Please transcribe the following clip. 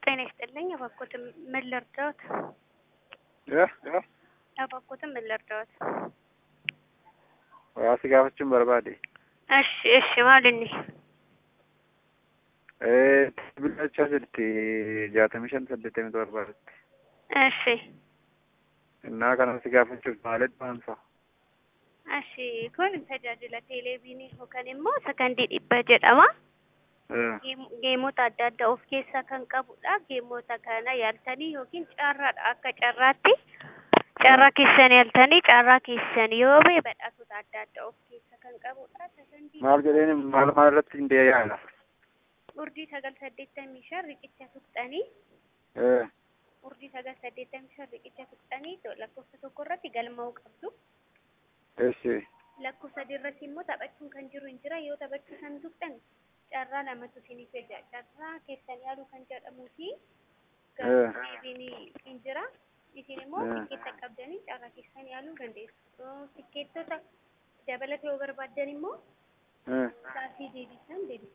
ጤና ይስጥልኝ። እባክዎትን ምን ልርዳዎት? እባክዎትን ምን ልርዳዎት? waa si gaafachuun barbaade እሺ እሺ maalinni bilachaa jirti jaatamii shan saddeettamii torbaatti እሺ innaa kana si gaafachuuf maalitti waamsa እሺ kun tajaajila teeleeviinii yookaan immoo sakandii dhibba jedhama. Geem- Geemota adda addaa of keessaa kan qabudha. Geemota kana yaaltanii yookiin carraadha akka carraatti carraa keessan yaaltanii carraa keessan yoo ba'e badhaatota adda addaa of keessaa kan qabudha. Sakandii maal jedheen maal maal irratti hin deeyaala urdii sagal saddeettamii shan riqicha tuqxanii urdii sagal saddeettamii shan riqicha tuqxanii to- lakkoofsa tokko irratti galmaa'uu qabdu. eessi lakkoofsa sadii irratti immoo taphachuun kan jiru hin jira yoo taphachuu san tuqxan carraa lamatu isiniif eega carraa keessan yaaluu kan jedhamuu fi deebiin hin jira isin immoo Eh. tikkeetta qabdanii carraa keessan yaaluu dandeessu Yoo tikkeettota dabalata yoo barbaaddan immoo saasii deebisan deebisu